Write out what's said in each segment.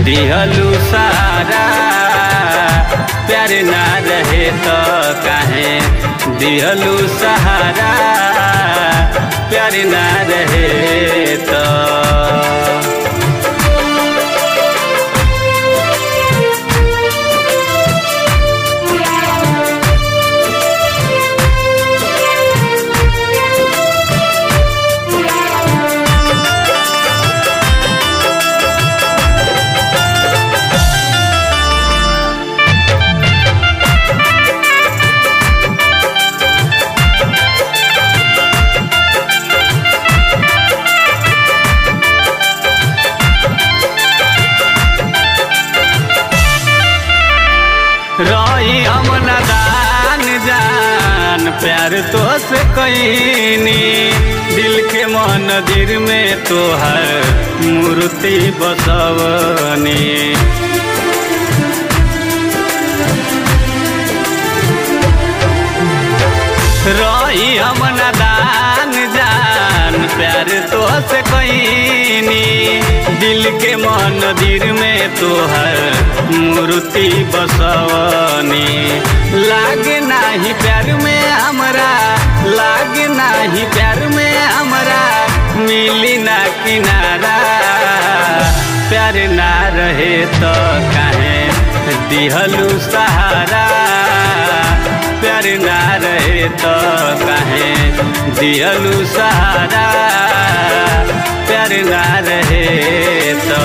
दिहलू सारा प्यार ना रहे तो काहे दिहलू सहारा प्यार ना रहे तो रही हम नदान जान प्यार तो से कईनी दिल के मंदिर में तोहर मूर्ति बसवनी रही हम नदान जान प्यार तो से कईनी दिल के मंदिर में तोहर मूर्ति बसवनी लागे नाही प्यार में हमरा लागे नाही प्यार में हमरा मिली ना किनारा प्यार ना रहे तो काहे दिहलू सहारा प्यार ना रहे तो काहे दिहलू सहारा प्यार ना रहे तो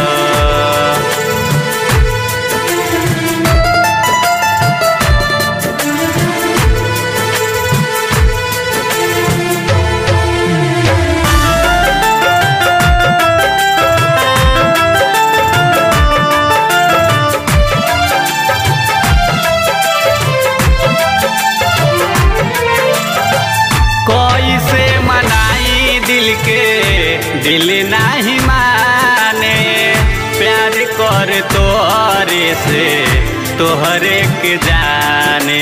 कैसे मनाई दिल के दिल नहीं माने प्यार कर तोहरे से तोहरे के जाने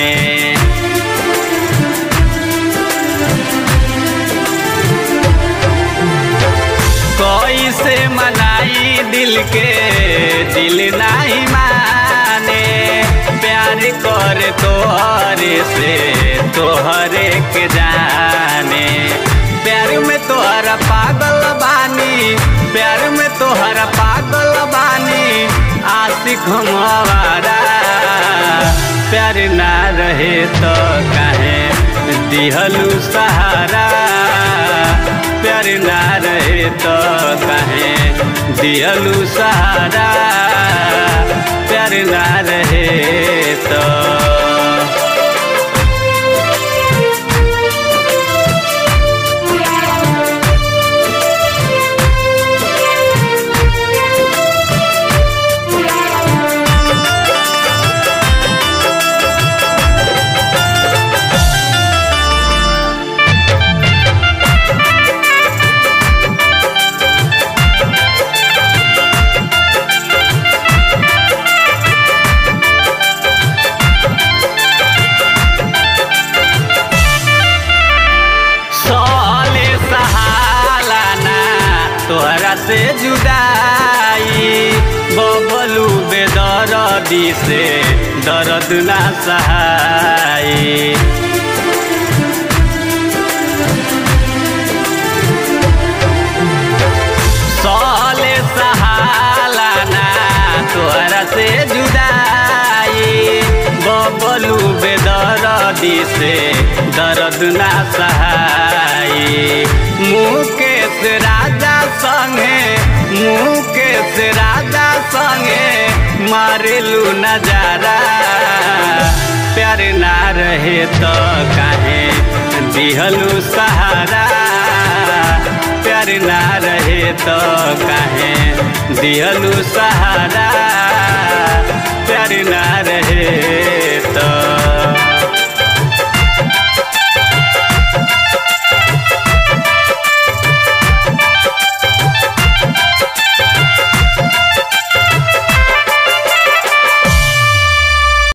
कैसे मनाई दिल के दिल नहीं माने प्यार कर तोहरे से तोहरे के जाने प्यार में तोहरा पागल बानी प्यार में तोहरा पागल बानी आशिक हम आवारा प्यार ना रहे तो काहे दिहलू सहारा प्यार ना रहे तो काहे दिहलू सहारा प्यार ना रहे तो साले सहालाना तोहरा से जुदाई बबलू बेदरदी से दर्द ना सहाई साले सहालाना तोहरा से जुदाई बबलू बेदरदी से दर्द ना सहाई मुकेश राजा संगे मुकेश राजा संगे मारेलू नजारा प्यार ना रहे तो काहे दिहलू सहारा प्यार ना रहे तो काहे दिहलू सहारा प्यार ना